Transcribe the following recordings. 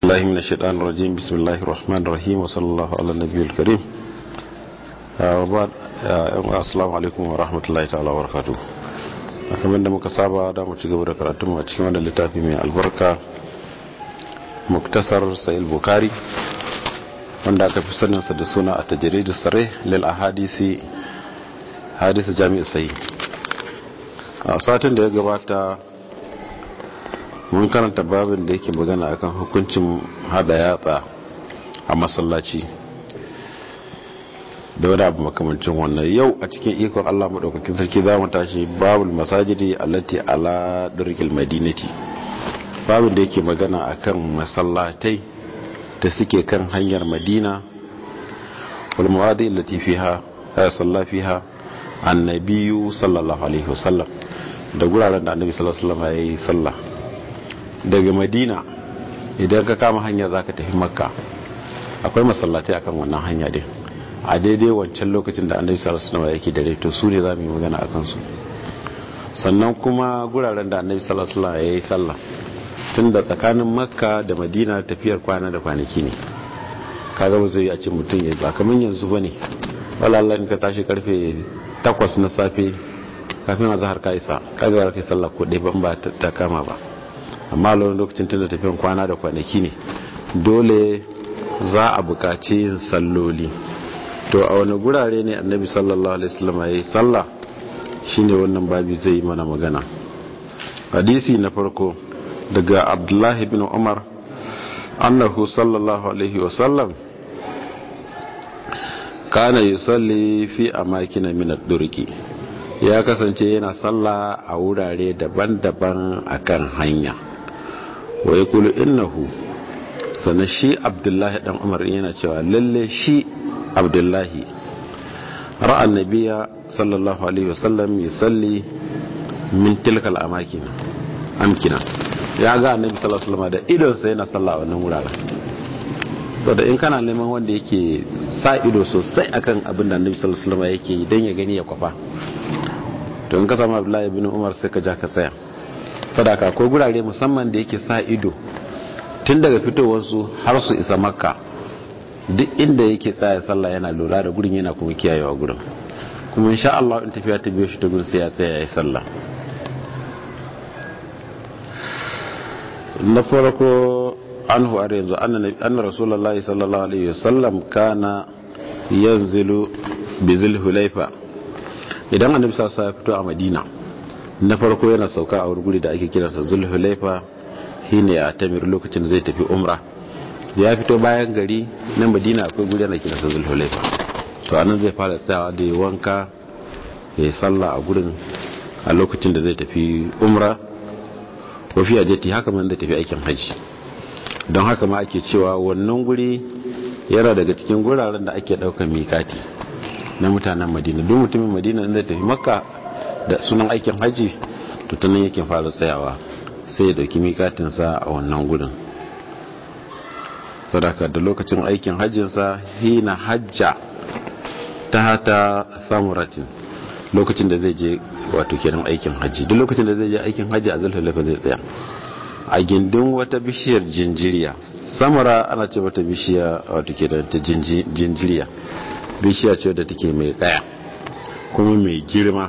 الله من الشيطان الرجيم بسم الله الرحمن الرحيم وصلى الله على النبي الكريم وبعد السلام عليكم ورحمة الله تعالى وبركاته kamar da muka saba da mu ci gaba da karatun a cikin wannan littafi mai albarka muktasar sahih bukhari wanda aka fi saninsa da suna a tajridu sare lil ahadisi hadisi jami'u sahih a satin da ya gabata mun karanta babin da yake magana akan hukuncin hada yatsa a masallaci da wani abu makamancin wannan yau a cikin ikon Allah maɗaukakin sarki za mu tashi babul masajidi allati ala dirkil madinati babin da yake magana akan masallatai da suke kan hanyar madina wal mawadi allati fiha ya salla fiha annabiyu sallallahu alaihi wasallam da guraren da annabi sallallahu alaihi wasallam yayi sallah daga madina idan ka kama hanya za ka tafi makka akwai masallaci akan wannan hanya din a daidai wancan lokacin da annabi sallallahu alaihi wasallam yake da rai to su ne za mu yi magana akan su sannan kuma guraren da annabi sallallahu alaihi wasallam yayi sallah tun da tsakanin makka da madina tafiyar kwana da kwanaki ne kaga ba zai a ce mutum ya ba kamar yanzu bane wallahi ka tashi karfe 8 na safe kafin azhar ka isa kaga ba kai sallah ko dai ban ba ta kama ba amma a lokacin tun da tafiyan kwana da kwanaki ne dole za a bukaci yin salloli to a wani gurare ne annabi sallallahu alaihi wasallam ya yi sallah shine wannan babi zai yi mana magana hadisi na farko daga abdullahi bin umar annahu sallallahu alaihi wasallam kana yusalli fi amakina min ad-durqi ya kasance yana sallah a wurare daban-daban akan hanya wa ya kulu innahu sannan shi abdullahi dan umar yana cewa lalle shi abdullahi ra'an nabiya sallallahu alaihi wasallam yusalli min tilkal amakin amkina ya ga annabi sallallahu alaihi wasallam da idonsa yana sallah a wannan wuraren da in kana neman wanda yake sa ido sosai akan abin da annabi sallallahu alaihi wasallam yake yi dan ya gani ya kwafa to in ka samu abdullahi ibn umar sai ka ja ka tsaya sadaka ko gurare musamman da yake sa ido tun daga fitowarsu har su isa makka duk inda yake tsaya sallah yana lura da gurin yana kuma kiyayewa gurin kuma insha Allah in tafiya ta biyo shi ta gurin sai ya tsaya yayi sallah na farko anhu har yanzu anna rasulullahi sallallahu alaihi wasallam kana yanzilu bi zulhulaifa idan annabi sallallahu alaihi wasallam ya fito a madina na farko yana sauka a guri da ake kiransa zulhulaifa shine a tamir lokacin zai tafi umra ya fito bayan gari na madina akwai guri ana kiransa zulhulaifa to anan zai fara tsayawa da wanka ya sallah a gurin a lokacin da zai tafi umra ko fi ajeti haka man zai tafi aikin haji don haka ma ake cewa wannan guri yana daga cikin guraren da ake daukar mikati na mutanen madina duk mutumin madina zai tafi makka da sunan aikin haji tutunan yake fara tsayawa sai ya dauki mikatinsa a wannan gudun sadaka da lokacin aikin hajjinsa hina hajja ta hata samuratin lokacin da zai je wato kenan aikin hajji duk lokacin da zai je aikin hajji a zulhulafa zai tsaya a gindin wata bishiyar jinjiriya samura ana ce wata bishiya wato kenan ta jinjiriya bishiya ce da take mai kaya kuma mai girma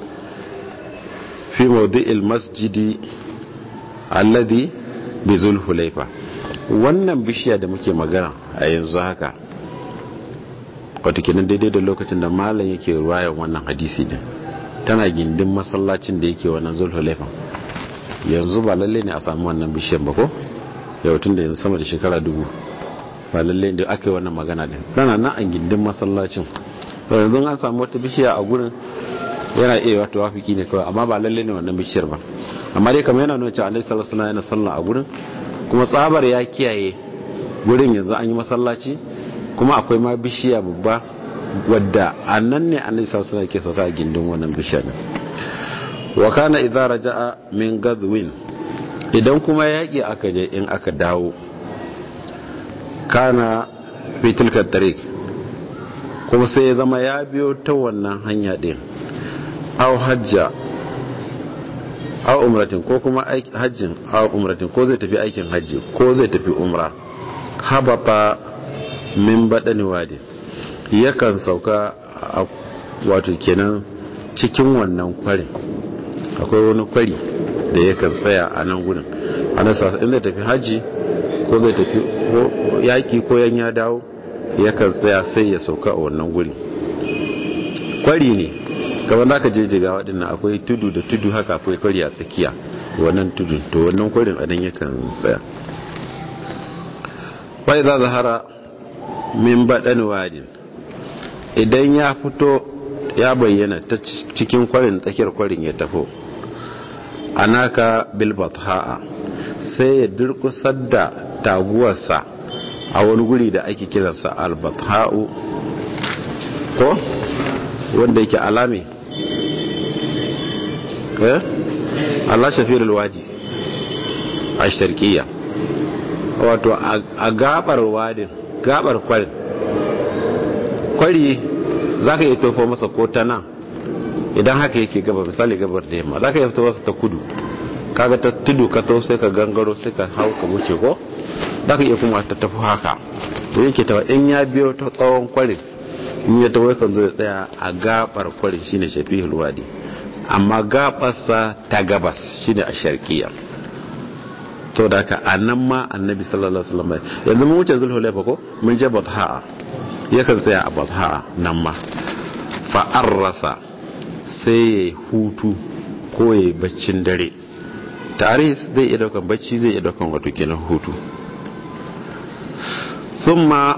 fi maudu'il masjidi alladhi bi zulhulaifa wannan bishiya da muke magana a yanzu haka wato kenan daidai da lokacin da malam yake ruwayan wannan hadisi din tana gindin masallacin da yake wannan zulhulaifa yanzu ba lalle ne a samu wannan bishiyar ba ko yau tun da yanzu sama da shekara dubu ba lalle da aka yi wannan magana din tana nan a gindin masallacin yanzu an samu wata bishiya a gurin yana iya wata wafiki ne kawai amma ba lalle ne wannan bishiyar ba amma dai kamar yana nuna cewa annabi sallallahu alaihi yana sallah a gurin kuma tsabar ya kiyaye gurin yanzu an yi masallaci kuma akwai ma bishiya babba wadda annan ne annabi sallallahu alaihi ke sauka a gindin wannan bishiyar wa kana idza raja'a min gadwin idan kuma yaki aka je in aka dawo kana fi tilka tariq kuma sai ya zama ya biyo ta wannan hanya din aw hajja a umratin ko kuma hajjin a umratin ko zai tafi aikin hajji ko zai tafi umra habata min baɗani wadi yakan sauka a wato kenan cikin wannan kwarin akwai wani kwari da yakan tsaya a nan gudun a nan sasa inda tafi hajji ko zai tafi yaƙi ko yan ya dawo yakan tsaya sai ya sauka a wannan guri kwari ne kamar da aka je jiga waɗannan akwai tudu da tudu haka akwai kwari a tsakiya wannan tudu to wannan kwarin a nan yakan tsaya bai za zahara min baɗan wadin idan ya fito ya bayyana ta cikin kwarin tsakiyar kwarin ya tafo anaka bilbat ha'a sai ya durkusar da taguwarsa a wani guri da ake kiransa albatha'u ko wanda yake alame eh Allah shafir alwaji a sharqiyya wato a gabar wadin gabar kwarin kwari zaka iya tofo masa ko ta nan idan haka yake gaba misali gabar da yamma zaka iya tofo masa ta kudu kaga ta tudu ka to sai ka gangaro sai ka hau ka wuce ko za ka iya kuma ta tafi haka to yake ta in ya biyo ta tsawon kwarin in ya tawo kan zo ya tsaya a gabar kwarin shine shafihul wadi amma gabarsa ta gabas shine a sharqiya to da ka anan ma annabi sallallahu alaihi wasallam yanzu mun wuce zulhulaifa ko mun je batha yakan tsaya a batha nan ma fa arrasa sai ya hutu ko ya baccin dare taris zai iya daukan bacci zai iya daukan wato kenan hutu thumma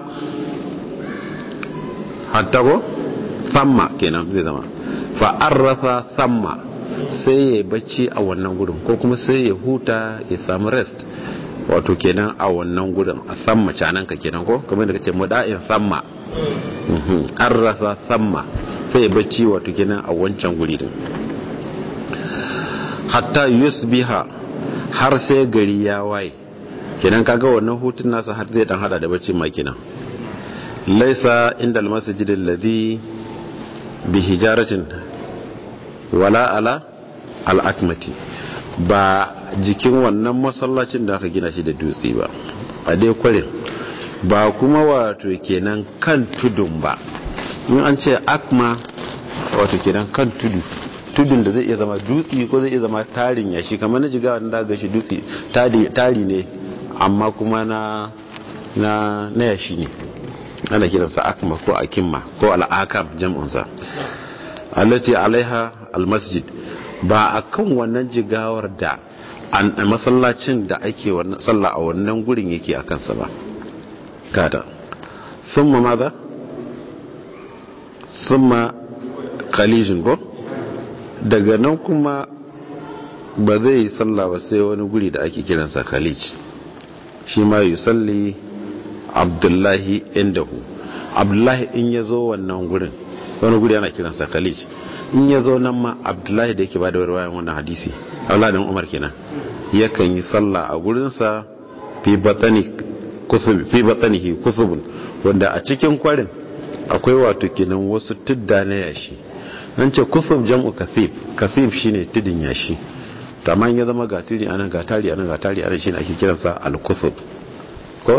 hatta ko thamma kenan zai zama fa arrafa thamma sai ya bacci a wannan gudun ko kuma sai ya huta ya samu rest wato kenan a wannan gudun a thamma canan ka kenan ko kamar da kace muda'in thamma arrafa thamma sai ya bacci wato kenan a wancan guri din hatta yusbiha har sai gari ya waye kenan kaga wannan hutun nasa har zai dan hada da bacci ma kenan laisa inda almasjid alladhi bi hijaratin wala ala al'akmati ba jikin wannan masallacin da aka gina shi da dutse ba a dai kwarin ba kuma wato kenan kan tudun ba in an ce akma wato kenan kan tudu tudun da zai iya zama dutse ko zai iya zama tarin yashi kamar na jiga wanda ga shi dutse tari ne amma kuma na na na yashi ne ana kiransa akma ko akimma ko al'akam jam'unsa allati alaiha almasjid ba akan wannan jigawar da an masallacin da ake wannan sallah a wannan gurin yake akan sa ba kada thumma madha thumma khalijun ko daga nan kuma ba zai yi sallah ba sai wani guri da ake kiransa khalij shi ma yi salli abdullahi indahu abdullahi in ya zo wannan gurin wani guri ana kiransa khalij in ya zo nan ma abdullahi da yake ba da warwayan wannan hadisi abdullahi umar kenan yakan yi sallah a gurinsa fi batsanihi kusubun wanda a cikin kwarin akwai wato kenan wasu tudda na yashi an ce kusub jam'u kathib kathib shine tudin yashi to amma ya zama gatiri anan gatari anan gatari anan shine ake kiransa al-kusub ko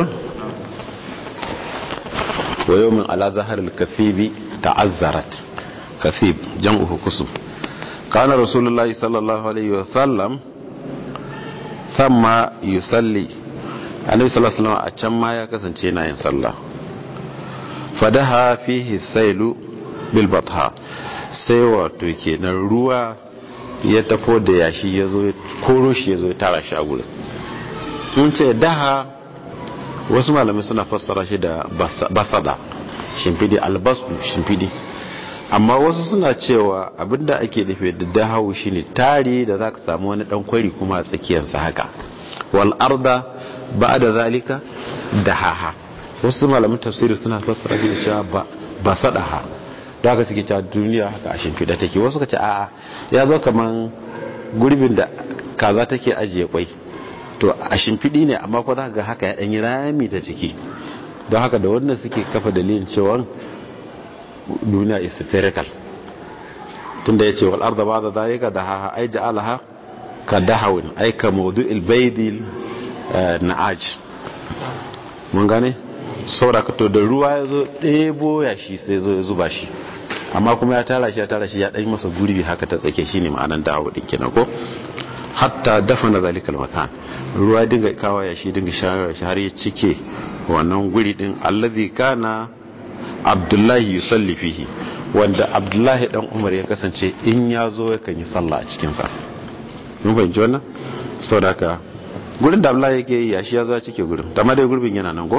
wa yawmin ala zahar al-kathibi ta'azzarat kathib jam'u kusub kana rasulullahi sallallahu alaihi wa sallam thumma yusalli annabi sallallahu alaihi wasallam a can ma ya kasance yana yin sallah fadaha fihi sailu bil batha sai wato kenan ruwa ya tafo da yashi ya zo koro shi ya zo ya tara shi a gurin tun ce daha wasu malamai suna fassara shi da basada shimfidi albasu shimfidi amma wasu suna cewa abinda ake nufi da dahawu shine tari da zaka samu wani dan kwari kuma a tsakiyarsa haka wal arda ba'da zalika dahaha wasu malamin tafsiri suna fassara shi da cewa ba basadaha da haka suke cewa duniya haka a shimfiɗa take wasu ka ce a'a ya zo kaman gurbin da kaza take ajiye kwai to a shimfiɗi ne amma ko za ga haka ya ɗanyi rami da ciki don haka da wannan suke kafa dalilin cewa duniya is spherical tunda ya ce wal arda ba da zalika da ha ai ja'alaha ka dahawin aika maudu'il baidil na'aj mun gane saboda ka to da ruwa ya zo ɗebo ya shi sai zo ya zuba shi amma kuma ya tara shi ya tara shi ya ɗan masa gurbi haka ta tsake shi ne ma'anan dawo ɗin kenan ko hatta dafa na zalikal makan ruwa dinga kawo ya shi dinga shayar shi har ya cike wannan guri din allazi kana abdullahi yusalli fihi wanda abdullahi dan umar ya kasance in ya zo ya kan yi sallah a cikin sa mun fahimci wannan saboda haka gurin da abdullahi yake yi ya shi ya zo cike gurin amma dai gurbin yana nan ko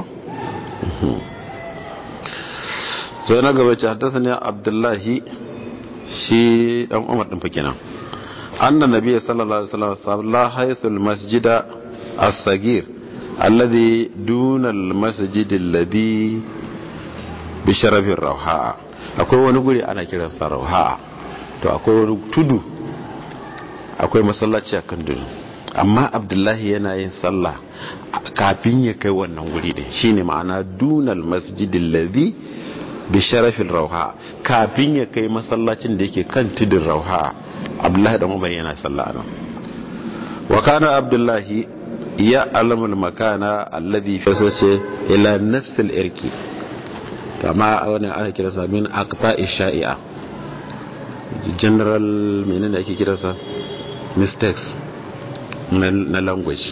sai na gaba ce haddasa ne abdullahi shi dan umar din fa kenan أن النبي صلى الله عليه وسلم صلى حيث المسجد الصغير الذي دون المسجد الذي بشرف الروحاء akwai wani guri ana kiransa rauha to akwai wani tudu akwai masallaci a kan tudu amma abdullahi yana yin sallah kafin ya kai wannan guri din shine ma'ana dunal masjidin ladhi bi sharafin rauha kafin ya kai masallacin da yake kan tudun rauha abdullahi dan umar yana sallah nan wa kana abdullahi ya alamul makana alladhi fasace ila nafsil irki kama wannan ana kira sa min aqta shai'a general menene ake kira sa mistakes na language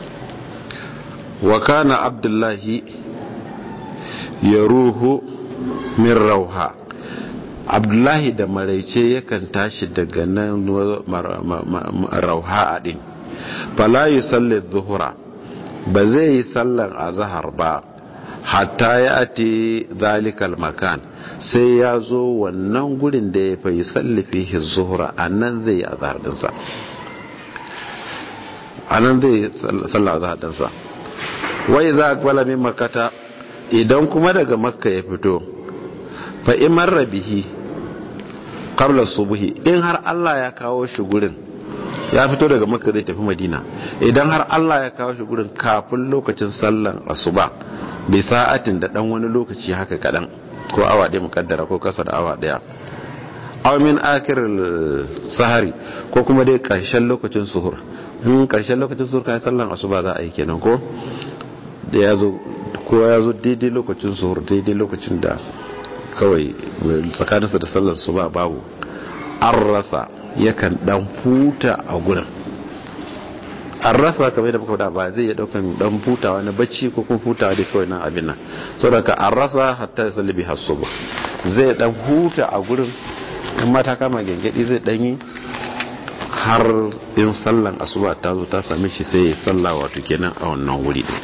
wa kana abdullahi yaruhu min rauha abdullahi da maraice yakan tashi daga nan rauha din fala yi sallar zuhura ba zai yi sallar azahar ba hatta ya ati zalikal makan sai ya zo wannan gurin da ya fi sallafi zuhura a nan zai yi azahar dinsa a nan zai yi sallar azahar dinsa wai za a kwala min makata idan kuma daga makka ya fito fa imar rabihi qabla subuhi in har Allah ya kawo shi gurin ya fito daga makka zai tafi madina idan har Allah ya kawo shi gurin kafin lokacin sallan asuba bai sa'atin da dan wani lokaci haka kadan ko awa ɗaya mukaddara ko kasa da awa ɗaya aw min akir sahari ko kuma dai karshen lokacin suhur in karshen lokacin suhur kai sallan asuba za a yi kenan ko da ya zo ko ya zo daidai lokacin suhur daidai lokacin da kawai tsakaninsa da sallar su ba babu an rasa yakan dan huta a gurin an rasa kamar da muka faɗa ba zai iya daukan dan hutawa na bacci ko kuma hutawa da kawai nan abin nan saboda an rasa hatta ya salli bi hasuba zai dan huta a gurin in mata kama gengedi zai dan yi har in sallan asuba ta zo ta same shi sai ya salla wato kenan a wannan wuri din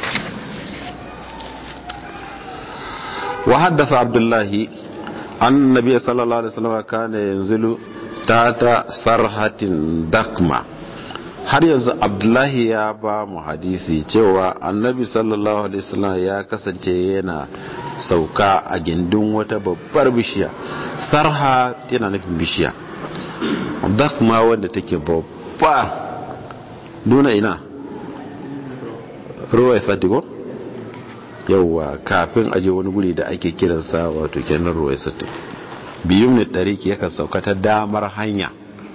وحدث عبد الله أن النبي صلى الله عليه وسلم كان ينزل تحت صرحة دقمة har yanzu abdullahi ya ba mu hadisi cewa annabi sallallahu alaihi wasallam ya kasance yana sauka a gindin wata babbar bishiya sarha yana nufin bishiya dakma wanda take babba duna ina ruwa ya sadigo yauwa kafin aje wani guri da ake kiransa wato kenan ruwai sittin biyun ne tariki yakan sauka ta damar hanya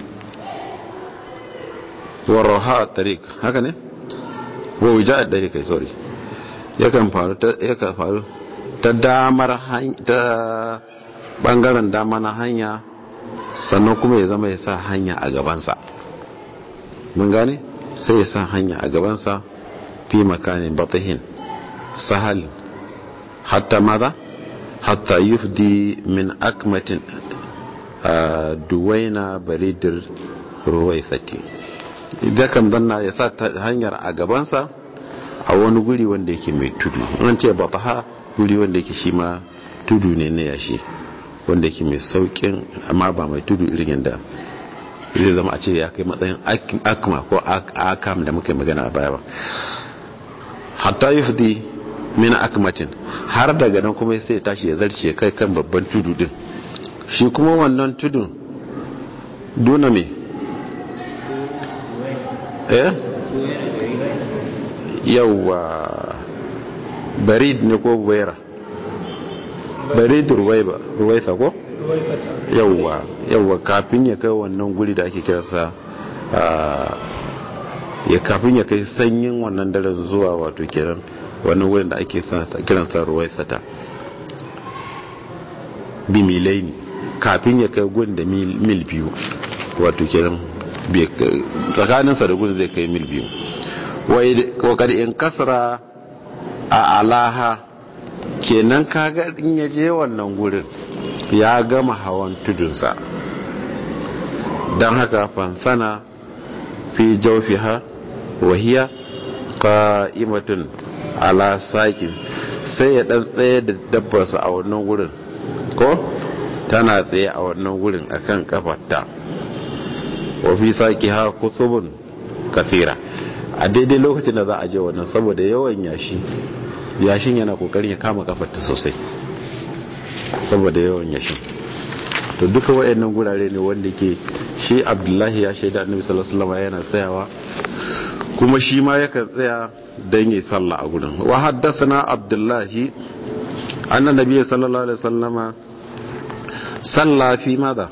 wa roha tarik haka ne wa wija a ɗari kai sorry yakan faru ta yakan faru ta damar hanya ta bangaren dama na hanya sannan kuma ya zama ya sa hanya a gabansa mun gane sai ya sa hanya a gabansa fi makanin batihin sahal hatta maza hatta yufdi min akmatin duwaina baridir ruwaifati idan kan zanna ya sa hanyar a gabansa a wani guri wanda yake mai tudu an ce ba ha guri wanda yake shi ma tudu ne na yashi wanda yake mai saukin amma ba mai tudu irin yadda zai zama a ce ya kai matsayin akma ko akam da muka magana a baya ba hatta yufdi min akmatin har daga nan kuma sai ya tashi ya zarce kai kan babban tudu din shi kuma wannan tudun duna me eh yawwa barid ne ko buwaira barid ruwaiba ruwaisa ko yawwa yawwa kafin ya kai wannan guri da ake kiransa ya kafin ya kai sanyin wannan daren zuwa wato kenan wani wurin da ake kiran sa ruwaisata bi milai ne kafin ya kai gun da mil biyu wato kenan tsakaninsa da gun zai kai mil biyu wakar in kasara a alaha kenan kaga in ya je wannan gurin ya gama hawan tudunsa don haka fansana fi jaufiha wahiya qa'imatun ala sakin sai ya dan tsaye da dabbarsa a wannan gurin ko tana tsaye a wannan gurin akan kafarta wa fi saqiha kutubun kathira a daidai lokacin da za a je wannan saboda yawan yashi yashin yana kokarin ya kama kafarta sosai saboda yawan yashin to duka wayannan gurare ne wanda ke shi abdullahi ya shaida annabi sallallahu alaihi wasallam yana tsayawa kuma shi ma yakan tsaya dan yi sallah a gurin wa haddathana abdullahi anna nabiy sallallahu alaihi wasallam salla fi madha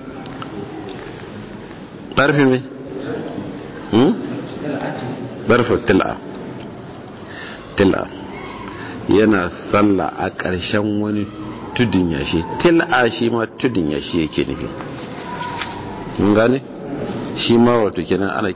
darfi me hmm darfi til'a til'a yana sallah a ƙarshen wani tudun yashi til'a shi ma tudun yashi yake nufi mun gane shi ma wato kenan ana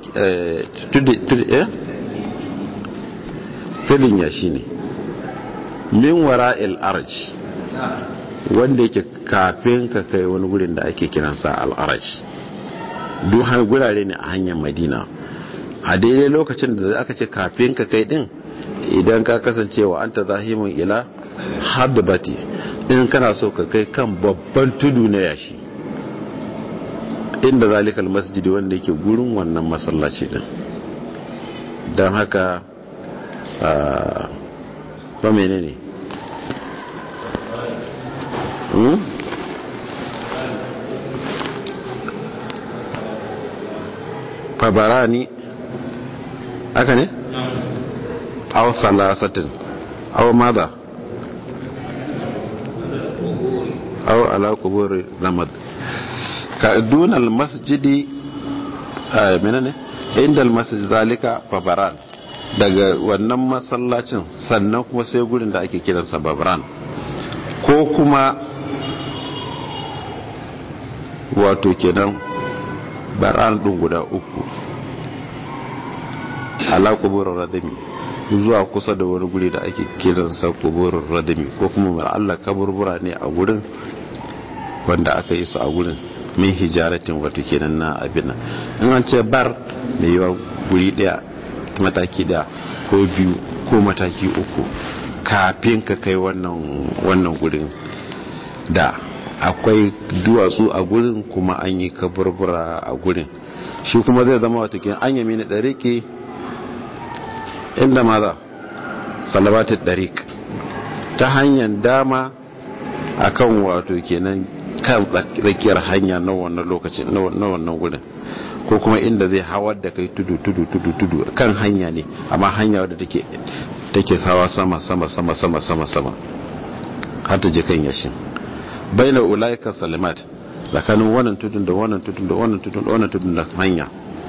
tudun yashi ne min wara'il arj wanda yake kafin ka kai wani gurin da ake kiransa al'araj duk gurare ne a hanyar madina a daidai lokacin da aka ce kafin ka kai din idan ka kasancewa an ta zahimin ila haddabati in kana so ka kai kan babban tudu na yashi inda zalikal masjidi wanda yake gurin wannan masallaci din don haka ba mene ne fabarani aka ne? aw salasatin aw mada aw ala kuburi ramad ka dunal masjidi menene inda almasjid zalika babaran daga wannan masallacin sannan kuma sai gurin da ake kiransa babaran ko kuma wato kenan baran din guda uku ala kuburin radami zuwa kusa da wani guri da ake kiransa kuburin radami ko kuma mara Allah kaburbura ne a gurin wanda aka yi su a gurin min hijaratin wato kenan na abin in an ce bar mai yiwa guri daya mataki daya ko biyu ko mataki uku kafin ka kai wannan gurin da akwai duwatsu a gurin kuma an yi kaburbura a gurin shi kuma zai zama wato kenan an yami na ɗariki inda maza salabatin ɗarik ta hanyar dama akan wato kenan kan tsakiyar hanya na wannan lokacin na wannan gudun ko kuma inda zai hawar da kai tudu tudu tudu tudu kan hanya ne amma hanya wadda take take sawa sama sama sama sama sama sama har ta je kan yashin baina ulaika salimat tsakanin wannan tudun da wannan tudun da wannan tudun da wannan tudun da hanya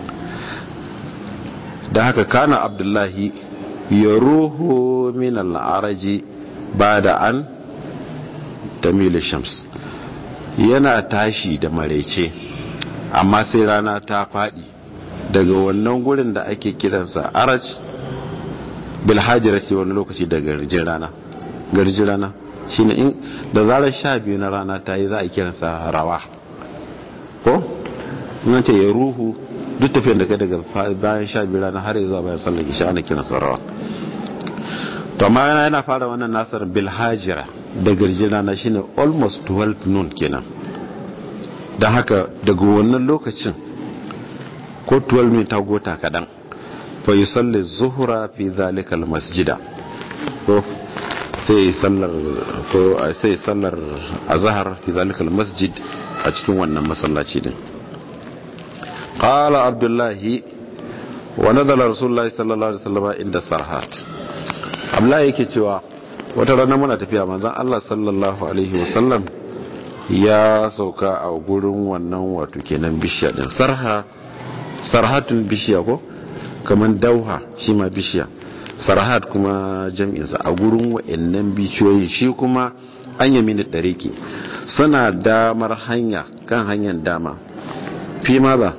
da haka kana abdullahi ya ruhu min al'araji ba da an tamilu shams yana tashi da maraice amma sai rana ta faɗi daga wannan gurin da ake kiransa araj bilhajira ce wani lokaci da garjin rana garjin rana shine in da zarar sha biyu na rana ta yi za a kiransa rawa ko in ce ya ruhu duk tafiyar da kai daga bayan sha biyu rana har zuwa bayan sallar isha ana kiransa rawa to amma yana yana fara wannan nasar bilhajira da garjin rana shine almost 12 noon kenan don haka daga wannan lokacin ko 12 ne ta gota kadan fa yi sallar zuhura fi zalikal masjida ko sai sallar ko sai sallar azhar fi zalikal masjid a cikin wannan masallaci din qala abdullahi wa nadala rasulullahi sallallahu alaihi wasallam inda sarhat abdullahi yake cewa wata rana muna tafiya manzon Allah sallallahu alaihi wasallam ya sauka a gurin wannan wato kenan bishiya din sarha sarhatun bishiya ko kamar dauha shi ma bishiya sarhat kuma jam'insa a gurin wa'annan bishiyoyi shi kuma an yami da ɗariki suna damar hanya kan hanyar dama fi maza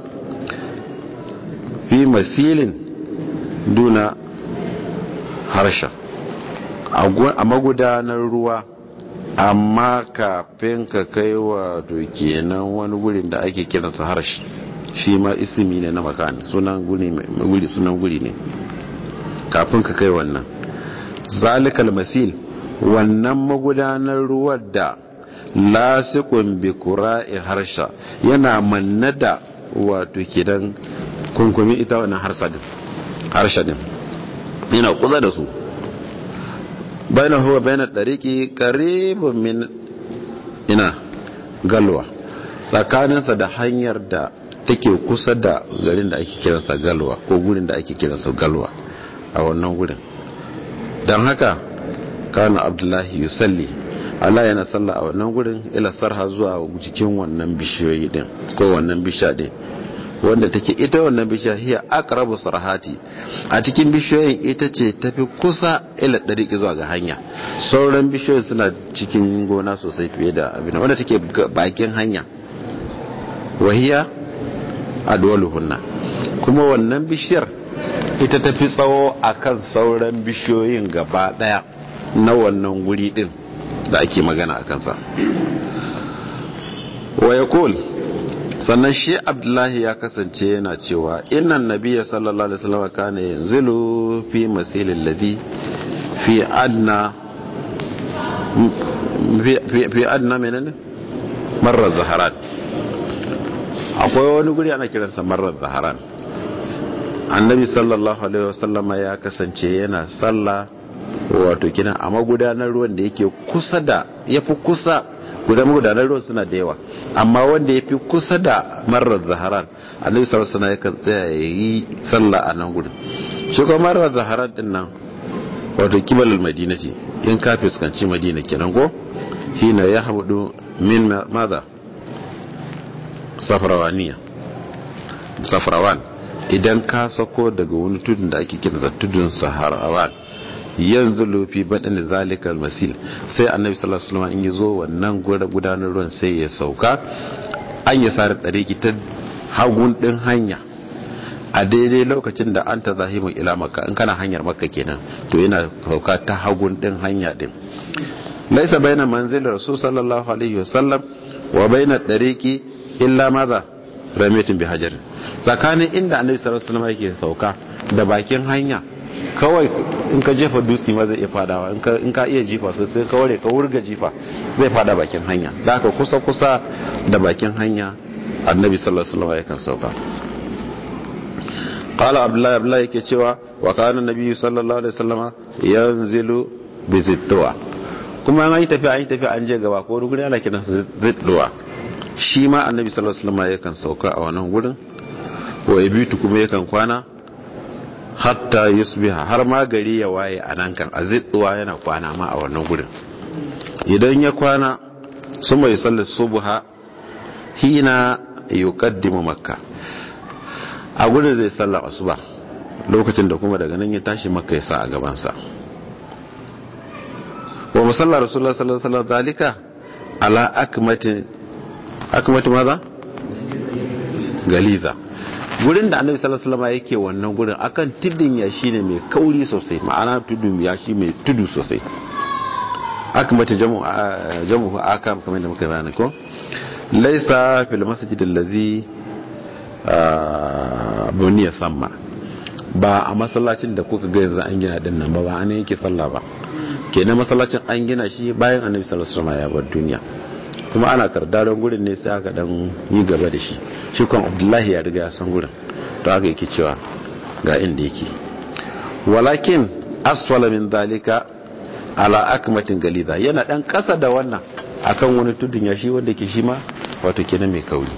fi masilin duna harsha a magudanar ruwa amma kafin ka kai wa kenan wani gurin da ake kiransa harshe shi ma isimi ne na makani sunan guri ne kafin ka kai wannan zalikal masil wannan magudanar ruwan da lasikun bi qura'il harsha yana manna da wato kidan kunkumi ita wannan harsha din yana kuza da su bainahu wa bainat dariqi qaribun min ina galwa tsakaninsa da hanyar da take kusa da garin da ake kiransa galwa ko gurin da ake kiransa galwa a wannan gurin don haka kana abdullahi yusalli Allah yana salla a wannan gurin ila sarha zuwa jikin wannan bishiyoyi din ko wannan bisha din wanda take ita wannan bishiya hiya aqrabu sarhati a cikin bishiyoyin ita ce tafi kusa ila dariki zuwa ga hanya sauran bishiyoyin suna cikin gona sosai fiye da abin wanda take bakin hanya wahiya adwaluhunna kuma wannan bishiyar ita tafi tsawo akan sauran bishiyoyin gaba daya na wannan guri din da ake magana a kansa wa yaqul sannan shi abdullahi ya kasance yana cewa innan nabiya sallallahu alaihi wasallam kana yanzilu fi masilil ladhi fi adna fi adna menene marar zaharan akwai wani guri ana kiransa marar zaharan annabi sallallahu alaihi wasallam ya kasance yana sallah wato kina a magudanar ruwan da yake kusa da yafi kusa guda magudanar ruwan suna da yawa amma wanda ya fi kusa da marar zaharan annabi sallallahu alaihi yakan tsaya ya yi sallah a nan gudun shi kuma marar zaharan din nan wato kibalul madinati in ka fuskanci madina kenan ko hina ya hamudu min maza safrawaniya safrawan idan ka sako daga wani tudun da ake kira tudun saharawan yanzu lufi baɗin zalikal masil sai annabi sallallahu alaihi wasallam in yazo wannan gudanar ruwan sai ya sauka an ya sare ɗariki ta hagun ɗin hanya a daidai lokacin da an ta zahimu ila makka in kana hanyar makka kenan to yana sauka ta hagun ɗin hanya ɗin laisa baina manzil rasul sallallahu alaihi wasallam wa baina ɗariki illa maza ramiyatin bi hajar tsakanin inda annabi sallallahu alaihi wasallam yake sauka da bakin hanya kawai in ka jefa dutse ma zai iya fadawa in ka iya jifa sosai ka ware ka wurga jifa zai fada bakin hanya da aka kusa kusa da bakin hanya annabi sallallahu alaihi wasallam yakan sauka qala abdullahi abdullahi yake cewa wa kana nabi sallallahu alaihi wasallam yanzilu bi zitwa kuma an yi tafiya an yi tafiya an je gaba ko wani guri ana kiran zitwa shi ma annabi sallallahu alaihi wasallam yakan sauka a wannan gurin wa yabitu kuma yakan kwana hatta yusbiha har ma gari ya waye a nan kan azidduwa yana kwana ma a wannan gurin idan ya kwana su mai sallar subha hina yuqaddimu makka a gurin zai sallar asuba lokacin da kuma daga nan ya tashi makka ya sa a gaban sa wa musalla rasulullah sallallahu alaihi wasallam dalika ala akmati akmati maza galiza gurin da annabi sallallahu alaihi wasallam yake wannan gurin akan tudun yashi ne mai kauri sosai ma'ana tudun yashi mai tudu sosai aka mata jamu jamu akam kamar da muka bayani ko laysa fil masjid allazi buniya samma ba a masallacin da kuka ga yanzu an gina din nan ba ba an yake sallah ba kenan masallacin an gina shi bayan annabi sallallahu alaihi wasallam ya bar duniya kuma ana kardaron gurin ne sai aka dan yi gaba da shi shi kan abdullahi ya riga ya san gurin to haka yake cewa ga inda yake walakin asfala min dalika ala akmatin galiza yana dan kasa da wannan akan wani tudun ya shi wanda ke shi ma wato kenan mai kauri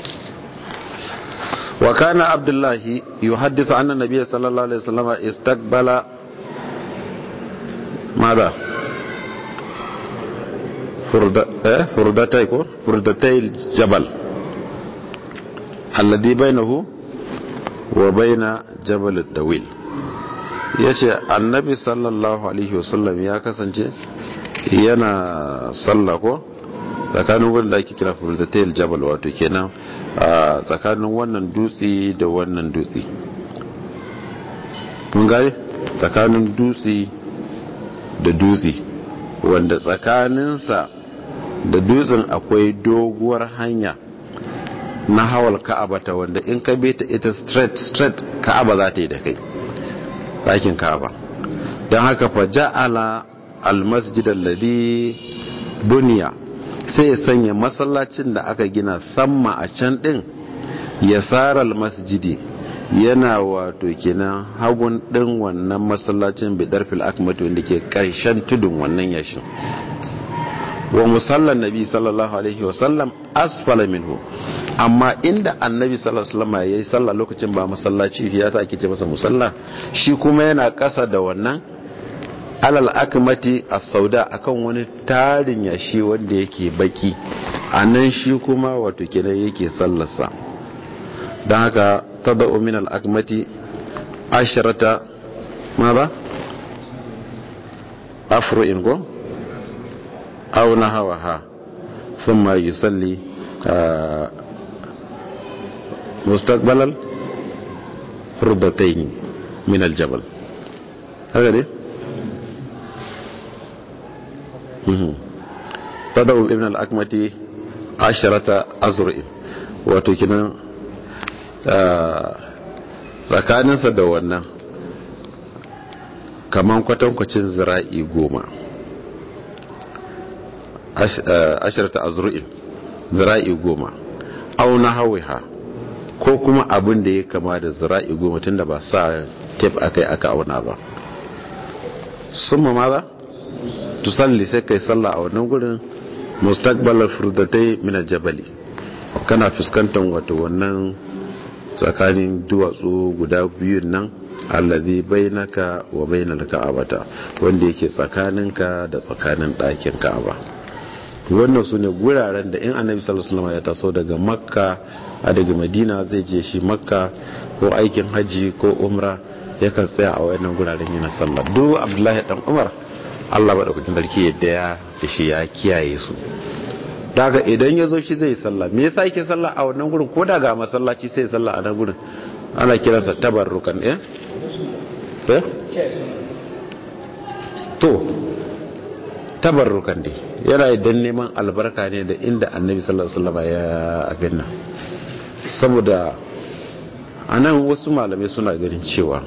wa kana abdullahi yuhaddithu anna nabiyya sallallahu alaihi wasallam istaqbala ماذا فردتي فردتي الجبل الذي بينه wa baina jabal dawil yace annabi sallallahu alaihi wasallam ya kasance yana sallah ko tsakanin wanda ake kira fulzatayil jabal wato kenan a tsakanin wannan dutse da wannan dutse mun gane tsakanin dutse da dutse wanda tsakaninsa da dutsen akwai doguwar hanya na hawal ka'aba ta wanda in ka bi ta ita straight straight ka'aba za ta yi da kai ɗakin ka'aba don haka fa ja'ala almasjid alladhi buniya sai ya sanya masallacin da aka gina samma a can din yasar almasjidi yana wato kenan hagun din wannan masallacin bidar fil akmat wanda ke karshen tudun wannan yashin wa musallan nabi sallallahu alaihi wasallam asfala minhu amma inda annabi sallallahu alaihi wasallam yayi sallah lokacin ba masallaci ya ta ake ce masa musalla shi kuma yana kasa da wannan alal akmati as-sauda akan wani tarin yashi wanda yake baki anan shi kuma wato kenan yake sallarsa dan haka tadau min al-akmati asharata ماذا أفرئ أو نهوها ثم يصلي مستقبل الفردتين من الجبل هكذا تدعو ابن الأكمة عشرة أزرع وتكنا tsakaninsa da wannan kaman kwatankwacin zira'i goma ashirta azru'in zira'i goma auna hawiha ko kuma abin da ya kama da zira'i goma tun da ba sa tef aka yi aka auna ba sun ma maza tusalli sai kai sallah a wannan gurin mustaqbalar furdatai mina jabali kana fuskantar wato wannan tsakanin duwatsu guda biyun nan allazi bainaka wa bainal ka'abata wanda yake tsakaninka da tsakanin ɗakin ka'aba wannan su ne guraren da in annabi sallallahu alaihi wasallam ya taso daga makka a daga madina zai je shi makka ko aikin haji ko umra yakan tsaya a wayannan guraren yana sallah duk abdullahi dan umar Allah madaukakin sarki yadda ya da shi ya kiyaye su daga idan ya zo shi zai sallah me yasa yake sallah a wannan gurin ko daga masallaci sai sallah a nan gurin ana kiransa tabarrukan eh eh to tabarrukan dai yana idan neman albarka ne da inda annabi sallallahu alaihi wasallam ya abin nan saboda anan wasu malamai suna ganin cewa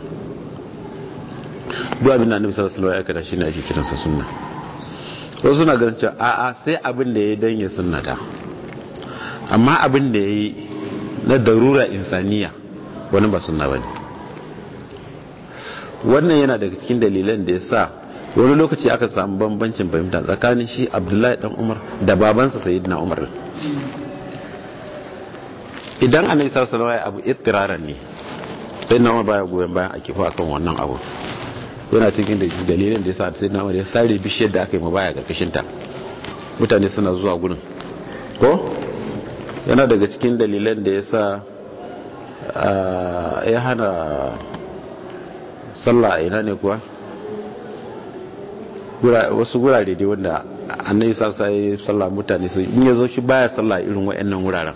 duk abin da annabi sallallahu alaihi wasallam ya aikata shine ake kiransa sunna wasu suna ganin cewa a'a sai abin da ya dan ya sunnata amma abin da yayi na darura insaniya wani ba sunna bane wannan yana daga cikin dalilan da ya sa wani lokaci aka samu bambancin fahimta tsakanin shi abdullahi dan umar da babansa sayyidina umar idan annabi sallallahu alaihi wasallam abu ittiraran ne sayyidina umar baya goyen bayan a kifa akan wannan abu yana cikin dalilin da yasa sayyidina umar ya sare bishiyar da aka yi mabaya karkashin ta mutane suna zuwa gurin ko yana daga cikin dalilan da yasa ya hana sallah a ina ne kuwa wasu gurare dai wanda annabi sarsa ya sallah mutane su in ya zo shi baya sallah irin wayannan wuraren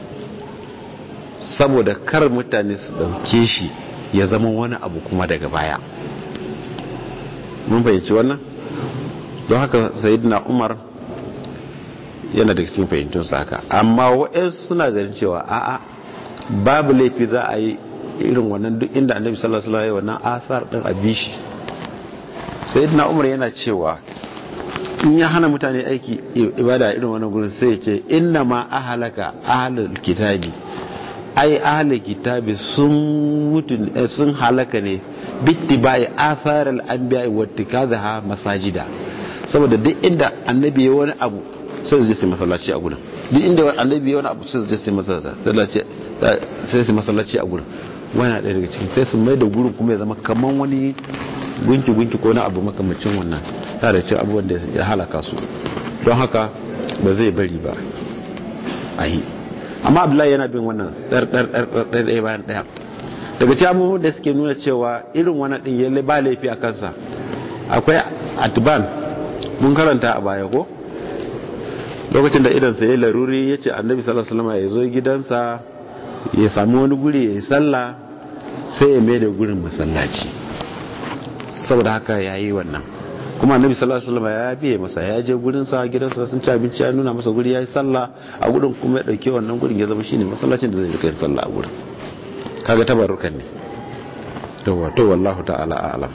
saboda kar mutane su dauke shi ya zama wani abu kuma daga baya mun fahimci wannan don haka sayyidina umar yana daga cikin fahimtun haka amma wa'yansu suna ganin cewa a'a babu laifi za a yi irin wannan duk inda annabi sallallahu alaihi wasallam wannan athar din abishi sayyidina umar yana cewa in ya hana mutane aiki ibada irin wannan gurin sai ya ce inna ma ahalaka ahlul kitabi ai ahlul kitabi sun mutu sun halaka ne bittibai atharal anbiya wa tikazaha masajida saboda duk inda annabi ya wani abu sai zai sai masallaci a gurin duk inda annabi ya wani abu sai zai sai masallaci sai sai masallaci a gurin wani ɗaya daga cikin sai su mai da gurin kuma ya zama kaman wani gunki-gunki ko na abu makamacin wannan ta da cin abubuwan da ya halaka su don haka ba zai bari ba a yi amma abdullahi yana bin wannan ɗaya bayan ɗaya daga ci abubuwan da suke nuna cewa irin wani ɗin ya ba laifi a kansa akwai atiban mun karanta a baya ko lokacin da idansa ya laruri ya ce annabi sallallahu ya zo gidansa ya sami wani guri ya yi sallah sai ya mai da gurin masallaci saboda haka ya yi wannan kuma annabi sallallahu alaihi wasallam ya biye masa ya je gurin sa gidansa sun ci abinci ya nuna masa guri yayi sallah a gurin kuma ya dauke wannan gurin ya zama shine masallacin da zai rika yin sallah a gurin kaga tabarrukan ne to wato wallahu ta'ala a'lam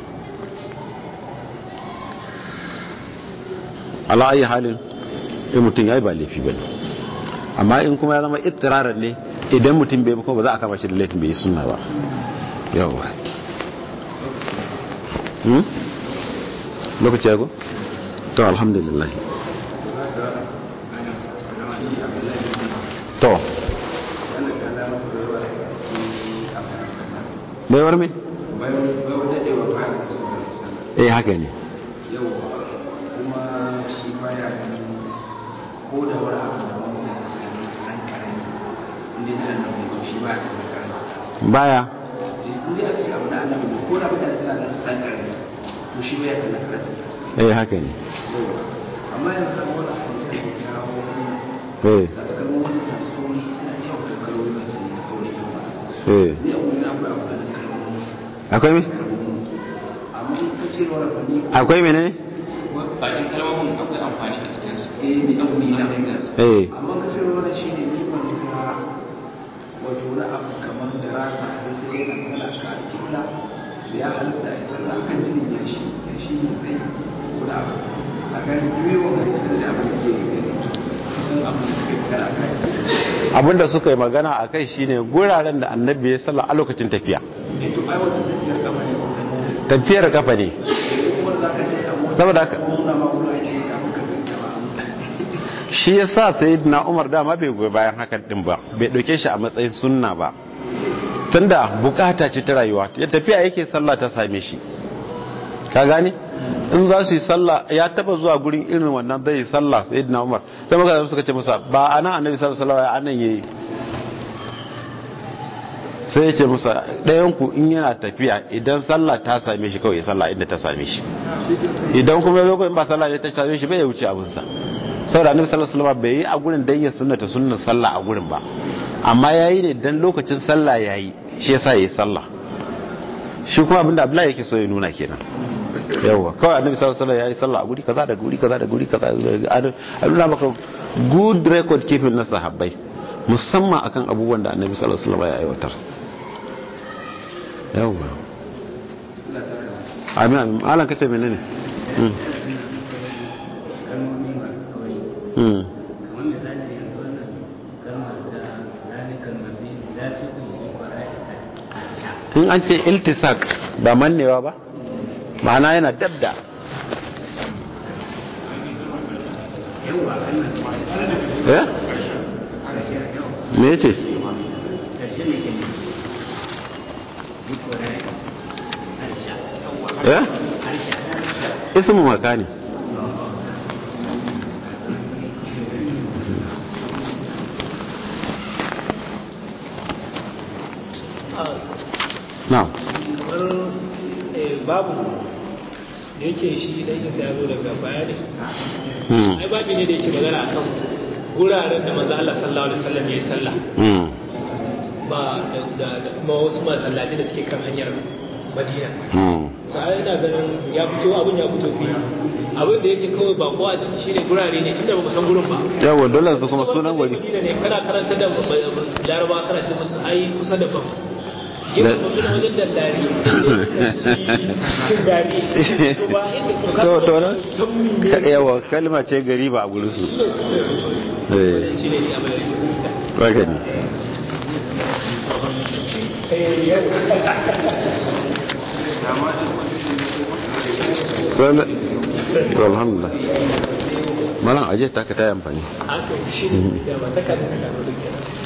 ala ayi halin in mutum yayi ba laifi bane amma in kuma ya zama ittiraran ne idan mutum bai kuma ba za a kama shi da laifin bai yi sunna ba yawa lokaci ya go? to alhamdulillah to baiwar me? eh haka ne yau kuma shi baya ko da wani abu da wani da tsanan karami inda da annabi shi baya da karami baya inda aka ce abu da annabi ko da mutane suna da tsanan karami to shi baya da karami eh haka ne amma yanzu da wani hadisi da ya kawo eh da suka mu wasu da sauri suna yawan da kalori ba su yi sauri ba eh ni a wuri na akwai abu da kalori akwai me? amma in ka ce wani abu ne akwai mene? bakin kalmomin akwai amfani a cikin su eh ni a wuri na fahimta su eh amma ka ce wani shi ne kiman ga wato wani abu kamar da rasa da sai yana magana ka alƙibla da ya halasta a yi sallah kan jinin ya shi ya shi ne zai saboda abu a kan yiwuwa mai sanar da abin da ke gani kusan abin da ke magana kan abinda suka yi magana a kai shine guraren da annabi ya sallah a lokacin tafiya eh to ai wata tafiyar gaba ne wannan tafiyar kafa ne kuma za ka ce a mota saboda haka nuna ma wani ake kafin ka zai gaba shi ya sa sayyidina umar dama bai goyi bayan hakan din ba bai dauke shi a matsayin sunna ba tunda bukata ce ta rayuwa ya tafiya yake sallah ta same shi ka gane in za su yi sallah ya taba zuwa gurin irin wannan zai yi sallah sayyidina umar sai maka suka ce masa ba anan annabi sallallahu alaihi wasallam anan yayi sai ya ce musa ɗayan ku in yana tafiya idan sallah ta same shi kawai ya sallah inda ta same shi idan kuma lokacin ba sallah ne ta same shi bai ya wuce abinsa saboda annabi sallallahu alaihi wasallam bai yi a gurin dan ya sunnata sunnar sallah a gurin ba amma yayi ne dan lokacin sallah yayi shi yasa yayi sallah shi kuma abinda Abdullahi yake so ya nuna kenan yawa kawai annabi sallallahu alaihi wasallam yayi sallah a guri kaza da guri kaza da guri kaza a nuna maka good record keeping na sahabbai musamman akan abubuwan da annabi sallallahu alaihi wasallam ya aiwatar yawa amin amin alan kace menene mm. kalmomi masu kauri mm. kamar misali yanzu wannan kalmar ta zalikan masih la suku yi kwarai in an ce iltisak ba mannewa ba ma'ana yana dabda yawa wannan eh karshen yau me yace karshen ne ke yi kwarai harsha eh harsha ismu makani na'am kamar eh, babu da yake shi dan isa ya zo daga baya ne hmm ai babu ne da yake magana akan guraren da manzo Allah sallallahu alaihi wasallam yayi sallah hmm ba da da da kuma wasu masallaci da suke kan hanyar Madina hmm so ai ina ganin ya fito abin ya fito fi abin da yake kawai ba ko a ciki shine gurare ne tunda ba mu san gurin ba yawa dole su kuma sunan wuri Madina ne kana karanta da Laraba kana ce musu ai kusa da bam Gina Da- kuma wajen dallari da cin gari to ba inda to to na san me Ka- yawa kalma ce gari ba a gurin su eh shi ne abin da yake fita haka ne Sana- to alhamdulillah malam aje ta ka ta yi amfani haka shi ne ya ba ta kan da